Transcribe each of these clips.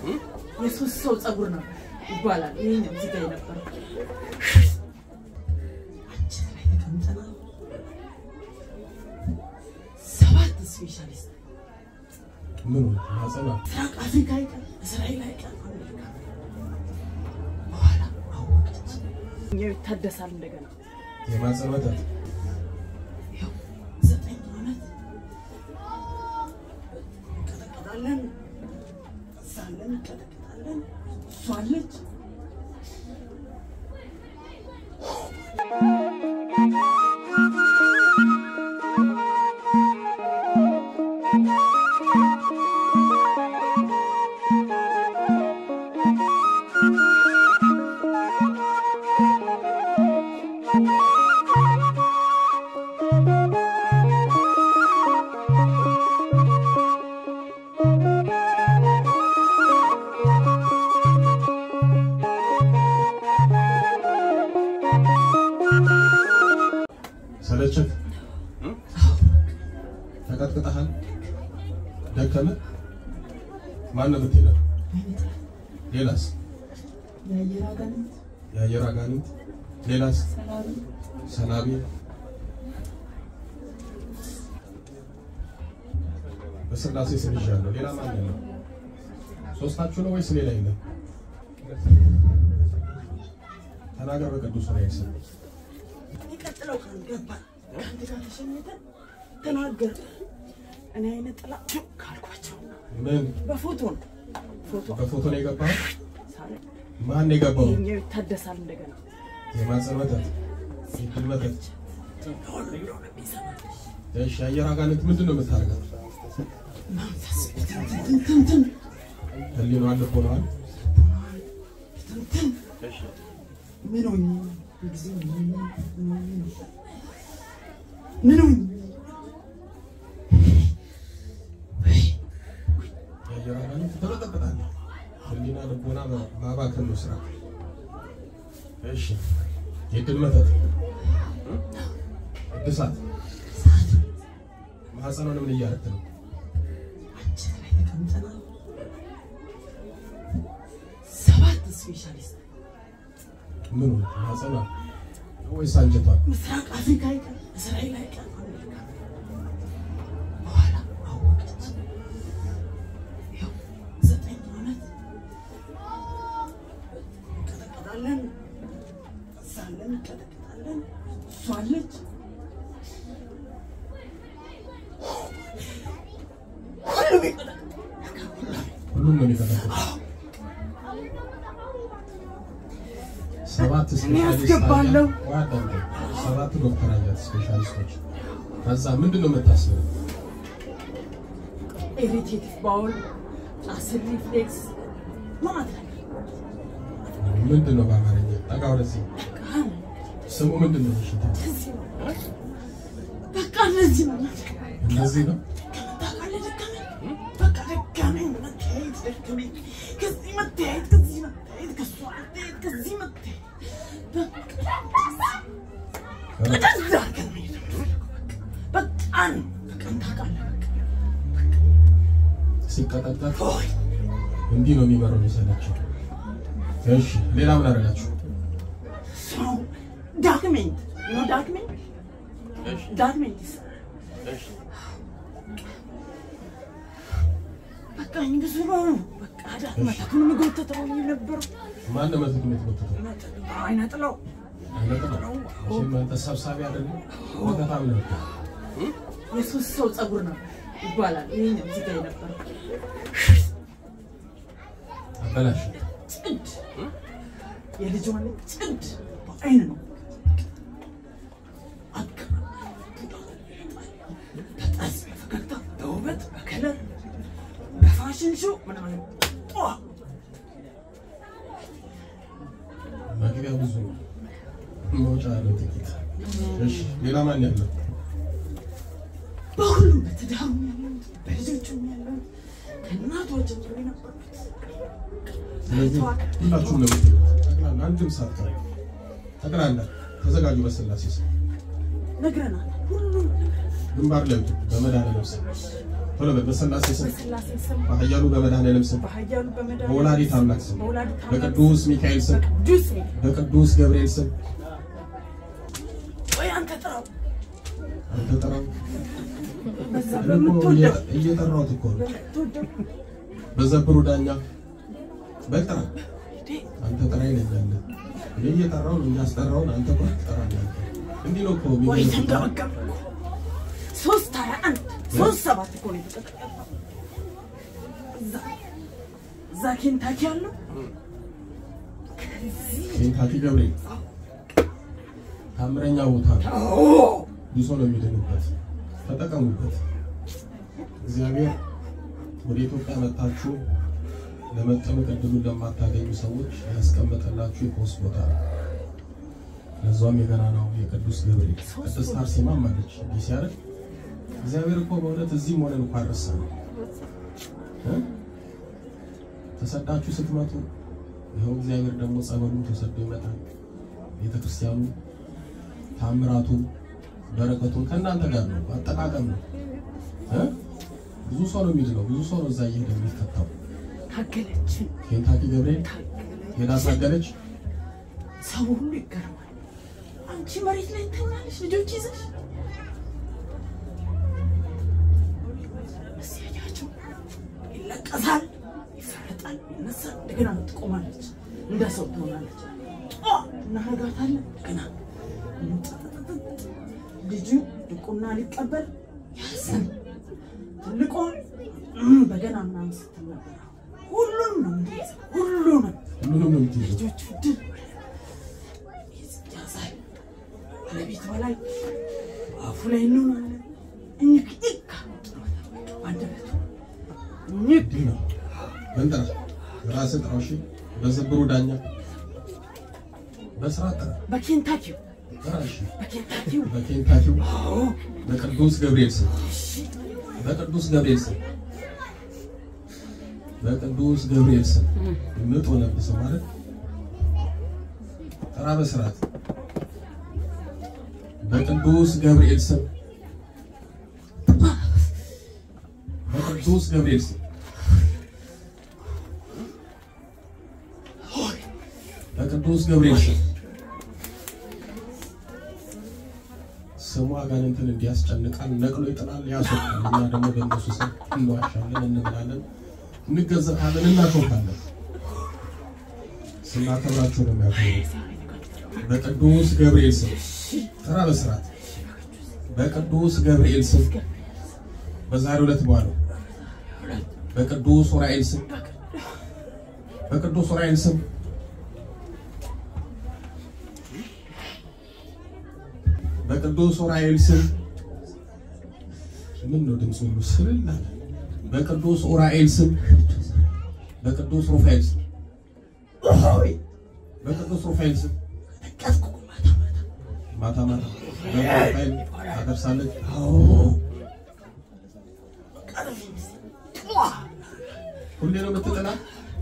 የሶስት ሰው ፀጉር ነው ይባላል። ይሄ ነው እዚህ ጋር የነበረው። አንቺ ላይ ተቀምጠናል። ሰባት ስፔሻሊስት ምን ማጸና ምስራቅ አፍሪካ ይቀር፣ እስራኤል አይቀር፣ አሜሪካ በኋላ አወቀች። እኛው ይታደሳል እንደገና የማጸን መተት ይኸው ዘጠኝ ዓመት እንቀጠቀጣለን፣ እዛለን እንቀጠቀጣለን። እሷ አለች ሰለቸት ተቀጥቅጠሃል ደከመ ማን ነው የምትሄደው ሌላስ የአየር አጋንንት የአየር አጋንንት ሌላስ ሰላቢ ሰላቢ በስላሴ ስም ይዣለሁ ሌላ ማን ነው ሶስታችሁ ነው ወይስ ሌላ የለም ተናገር በቅዱስ ራእይ ስም የሚቀጥለው ቀን ገባን። ከአንተ ጋር ተሸኝተን ተናገር እኔ አይነ ጥላ ካልኳቸው ምን በፎቶ ነው ፎቶ በፎቶ ነው የገባው ሳለ ማን ነው የገባው ይሄኛው ይታደሳል እንደገና የማጸን መተት የድል መተት ሁሉ ብሎ ነው የሚሰማልሽ እሺ የአየር አጋንንት ምንድን ነው የምታደርገው መንፈስ ትንትን ህሊናዋን ልቦናዋን ትንትን ምን ሆኜ ጊዜ ምን ሆኜ የአየር አጋንንት ተበጠበጣለህ ህሊና ልቦና ማባከን ነው ስራ እሺ የድል መተት እድሳት ማህፀኗን ምን እያደረክ ነው አንቺ ላይ ተቀምጠናል። ሰባት ስፔሻሊስት ምኑ ማህፀኗን ወይስ አንጀቷን ምስራቅ አፍሪካ አይቀር፣ እስራኤል አይቀር፣ አሜሪካ በኋላ አወቀች። ይኸው ዘጠኝ ዓመት እንቀጠቀጣለን፣ እዛለን እንቀጠቀጣለን። እሷ አለች ሁሉም ይቀጠቅጣል። ሁሉም ነው የሚቀጠቅጥ ሰባት ስፔሻሊስት ያስገባለሁ። አያት። ወይ አዳምጠኝ። ሰባት ዶክተር አያት ስፔሻሊስቶች ከዛ ምንድን ነው የምታስበው ኢሪቴቲቭ ባውል፣ አሲድ ሪፍሌክስ ማለት ነው። ምንድን ነው በአማርኛ ጠጋ ወደዚህ ቃል ስሙ ምንድን ነው በሽታ እዚህ ነው። በቃ እነዚህ ነው። እነዚህ ነው ታውቃለህ፣ ደከመኝ። በቃ ደከመኝ። መታየት ደከመኝ። ከዚህ መታየት፣ ከዚህ መታየት፣ ከእሷ መታየት፣ ከዚህ መታየት። በቃ ወደዛ አድርገን መሄድ ነው የምፈልገው። በቃ በጣም በቃ ታውቃለህ። ሲቀጠቀጥ ሆይ እንዲህ ነው የሚመረው የሚሰለቸው እሺ ሌላ ምን አደረጋችሁ ሰው ዳክሜንት ነው ዳክሜንት ዳክሜንት ይሰራል። በቃ ብዙ ነው። በቃ ዳክመታቱን የሚጎተተው የነበረው ማን ነው መዝግ የምትጎትተው አይነጥለው አይነጥለው እሺ አንተ ሰብሳቢ አይደለም ወቀታም ነው የሶስት ሰው ፀጉር ነው ይባላል። ይሄ ነው እዚህ ጋር የነበረው አበላሽ ጭድ የልጇን ጭድ በአይን ነው በጠርዝ በፈገግታ በውበት በከለር በፋሽን ሾው ምናምን ጧ መግቢያ ብዙ ነው መውጫ ያለው ጥቂት እሺ ሌላ ማን ያለው በሁሉም በትዳሩ ያለሁት በልጆቹም ያለሁት ከእናቷ ጀምሮ የነበሩት ስለዚህ ሁላችሁም ነው የምትሉት ጠቅላላ አንድም ሳትቀር ጠቅላላ ተዘጋጁ በስላሴ ስም ነግረናል። ሁሉም ነግረናል። ግንባር ላይ ውጡ በመድኃኒዓለም ስም ቶሎ በል በስላሴ ስም በስላሴ ስም በኃያሉ በመድኃኔዓለም ስም በኃያሉ በመድኃኒዓለም በወላዲተ ስም አምላክ ስም በወላዲተ አምላክ በቅዱስ ሚካኤል ስም በቅዱስ ሚካኤል በቅዱስ ገብርኤል ስም ወይ አንተ ጥራው አንተ ጥራው። በዛ እኔ እኮ በምትወደው እየ- እየጠራሁት እኮ ነው። በምትወደው በዘብሩ ዳኛ በል ጥራ። እንዴ አንተ ጥራ ይለኛል። እኔ እየጠራሁ ነው እያስጠራውን አንተ እኮ ትጠራኛለህ። እንዲህ ነው እኮ ወይ የሚገርምህ። ተንገበገብ ሶስት ሀያ አንድ ሶስት ሰባት እኮ ነው የተቀጠቀጠው። እዛ እዛ ኬንታኪ ያለው ከዚህ ኬንታኪ ገብርኤል ታምረኛ ቦታ ነው። ብዙ ሰው ነው የሚድንበት። ተጠቀሙበት። እግዚአብሔር ወደ ኢትዮጵያ መጥታችሁ ለመጠመቅ እድሉን ለማታገኙ ሰዎች ያስቀመጠላችሁ የፈውስ ቦታ ነው። ለዛም የገና ነው የቅዱስ ገብርኤል ቅድስት አርሴማም አለች እንዲህ ሲያደርግ እግዚአብሔር እኮ በእውነት እዚህም ሆነን እንኳን ረሳ ነው ተሰዳችሁ ስትመጡ ይኸው እግዚአብሔር ደግሞ ጸበሉን ተሰዶ ይመጣል። ቤተክርስቲያኑ ታምራቱ በረከቱን ከእናንተ ጋር ነው። አጠቃቀም ነው እ? ብዙ ሰው ነው የሚድነው። ብዙ ሰው ነው እዛ እየሄደ የሚፈታው። ታገለችን ኬንታኪ ገብርኤል ታገለች ሄዳ ሳገለች። ሰው ሁሉ ይገርማል። አንቺ መሬት ላይ ተኛለሽ ልጆች ይዘሽ እስኪ ያያቸው ይለቀሳል፣ ይፈረጣል፣ ይነሳል፣ እንደገና ትቆማለች፣ እንደ ሰው ትሆናለች። ጧ እናረጋታለን፣ እንደገና እንጠጠጠጥ። ልጁ ድቁና ሊቀበል ያስን ትልቁን እም በገና ምናምን ስትል ነበር። ሁሉንም ነው የምትይዘው፣ ሁሉንም ሁሉንም ነው የምትይዘው። ልጆቹ ድል ያዛል ባለቤት በላይ አፉ ላይ እንሆናለን። እኝክ ይካ አንደበቱ እኝክ እንዲህ ነው መንጠራ ራስህ ጥራው። እሺ በዘብሩ ዳኛ በስራ ጥራ በኬንታኪው ጥራ። እሺ በኬንታኪው በኬንታኪው አዎ በቅዱስ ገብርኤል ስም በቅዱስ ገብርኤል ስም በቅዱስ ገብርኤል ስም ምጥ ሆነብህ ሰው ማለት ጥራ በስርዓት በቅዱስ ገብርኤል ስም በቅዱስ ገብርኤል ስም በቅዱስ ገብርኤል ስም ስሙ አጋንንትን እንዲያስጨንቃል ነቅሎ ይጥላል፣ ያስወጣል። እኛ ደግሞ በእነሱ ስም እንዋሻለን፣ እንብላለን፣ እንገዘታለን፣ እናሾፋለን። ስናከብራችሁ ነው የሚያከብሩት። በቅዱስ ገብርኤል ስም ጥራ በስርዓት በቅዱስ ገብርኤል ስም በዛሬው ዕለት በኋላ በቅዱስ ዑራኤል ስም በቅዱስ ዑራኤል ስም በቅዱስ ዑራኤል ስም ምን ነው ድምፅ ሁሉ ስልል አለ። በቅዱስ ዑራኤል ስም በቅዱስ ሩፋኤል ስም በቅዱስ ሩፋኤል ስም ቀስቁ ማታ ማታ ማታ ማታ በሩፋኤል ታደርሳለች። ቀረፊ ሁሌ ነው የምትጥላት።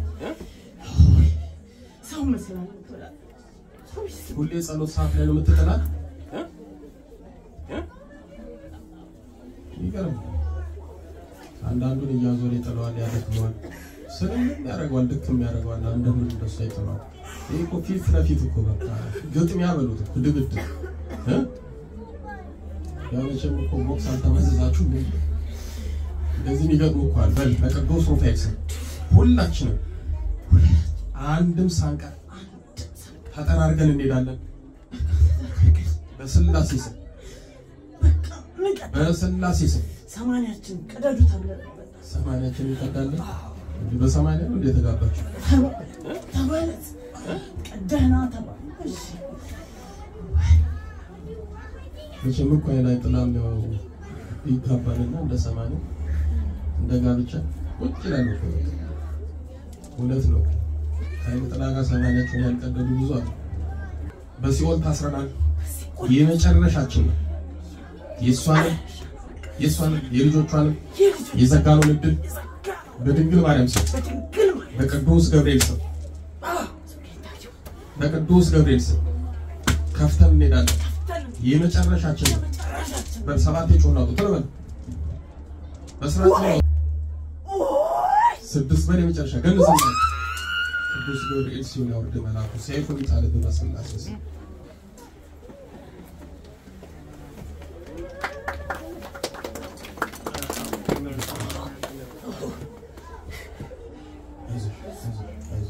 ሰው መስላል ሁሌ ጸሎት ሰዓት ላይ ነው የምትጥላት። ይገርም። አንዳንዱን እያዞረ ይጥለዋል፣ ያደክመዋል፣ ስልም ያደርገዋል፣ ድክም ያደርገዋል። አንዳንዱን እንደሱ አይጥለዋል። ይህ እኮ ፊት ለፊት እኮ በቃ ግጥሚያ በሉት እኮ ድብድብ እ? ያው መቼም እኮ ቦክስ አልተመዘዛችሁም እንዴ? እንደዚህ የሚገጥሙ እኮ አለ። በል በቅዱስ ሩፋኤል ስም ሁላችንም አንድም ሳንቀር ተጠራርገን እንሄዳለን። በስላሴ ስም በቃ ንቀት በስላሴ ስም ሰማንያችን ቀደዱ ተብለን ነበር። ሰማንያችን እንቀዳለን። እንዲህ በሰማንያ ነው እንደ የተጋባችሁ ተባለት ቀደህና ተባለ። እሺ መቼም እኮ አይን አይጥላም። ያው ይጋባልና እንደ ሰማንያ እንደ ጋብቻ ቁጭ ይላሉ እኮ በቃ። እውነት ነው። ከአይን ጥላ ጋር ሰማንያችን ያልቀደዱ ብዙ አሉ። በሲኦል ታስረናል። የመጨረሻችን ነው። የእሷንም የእሷንም የልጆቿንም የልጁ የዘጋነውን እድል የዘጋ በድንግል ማርያም ስም በድንግል ማለት በቅዱስ ገብርኤል ስም ጌታቸው በቅዱስ ገብርኤል ስም ከፍተን እንሄዳለን። ተል የመጨረሻችን ነው። መጨረሻችን በል ሰባት ጮና ቁጥር በል በስርዓት ነው። ኦይ ስድስት በል የመጨረሻ ገንዘብ ነው። ቅዱስ ገብርኤል ሲሆን ያወርድ መልአኩ ሰይፉን ይጣልብህ በስላሴ ስም። አይዞሽ፣ አይዞሽ፣ አይዞሽ፣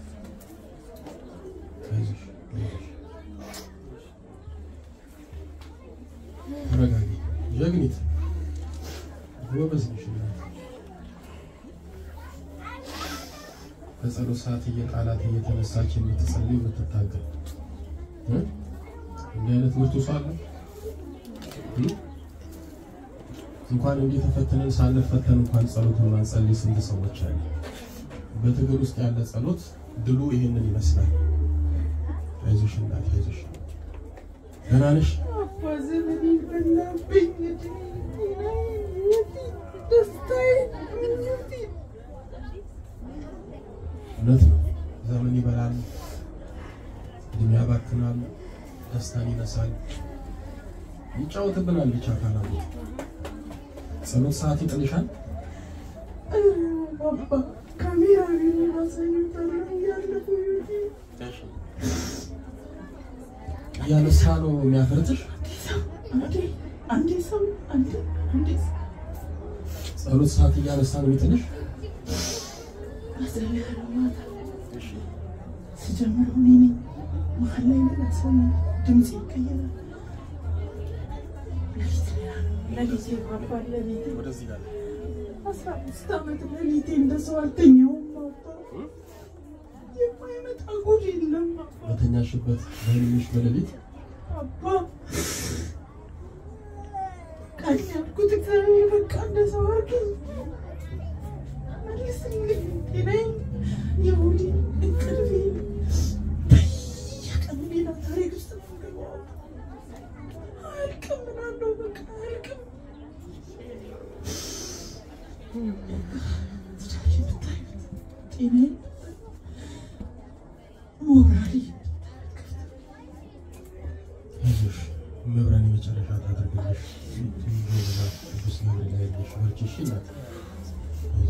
አይዞሽ፣ አይዞሽ። ተረጋጊ ጀግኒት፣ ጎበዝ ነሽ እናት። በጸሎት ሰዓት እየጣላት እየተነሳች የምትጸልይ የምትታገል እ? እንዲህ አይነት ብርቱ ሰው አለ እ? እንኳን እንዲህ ተፈትነን ሳንፈተን እንኳን ጸሎትን ማንጸልይ ስንት ሰዎች አለ። በትግል ውስጥ ያለ ጸሎት ድሉ ይሄንን ይመስላል። አይዞሽ እናቴ አይዞሽ። ደህና ነሽ? አባ ዘመኔ በላብኝ ደስታዬ ምኞቴ እውነት ነው። ዘመን ይበላል፣ እድሜ ያባክናል፣ ደስታን ይነሳል፣ ይጫወትብናል። ብቻ ካላሉ ጸሎት ሰዓት ይጥልሻል። አባ ካሜራ ቢሮ ማሳየታለ እያለፉ እያነሳ ነው የሚያፈርጥሽ። አንዴ አንዴ ሰው አንዴ አንዴ ሰው ጸሎት ሰዓት እያነሳ ነው የሚጥልሽ። አጸልያለሁ ማታ ስጀምረው እኔ ነኝ መሀል ላይ ሌላ ሰው ነው ድምፅ ይቀየራል ለሊቴ ባባ ለሊቴ ወደዚህ ጋር አስራ አምስት ዓመት ለሊቴ እንደ ሰው አልተኛውም አባ የማይመጣ ጉድ የለም አባ በተኛሽበት በህልምሽ በሌሊት አባ ቀን ያልኩት እግዚአብሔር በቃ እንደ ሰው አድርገኝ መልስልኝ ጤናዬን የሆዴ እንቅልፌ በየቀኑ ሌላ ታሪክ ውስጥ ነው የምገባው አያልቅም ምናለው በቃ አያልቅም ትዳሬ ብታዩት ጤናዬን ሞራሌ አይዞሽ፣ መብራን የመጨረሻ ታደርግልሽ። ቅዱስ ገብርኤል አይዞሽ፣ በርቺ እሺ እናት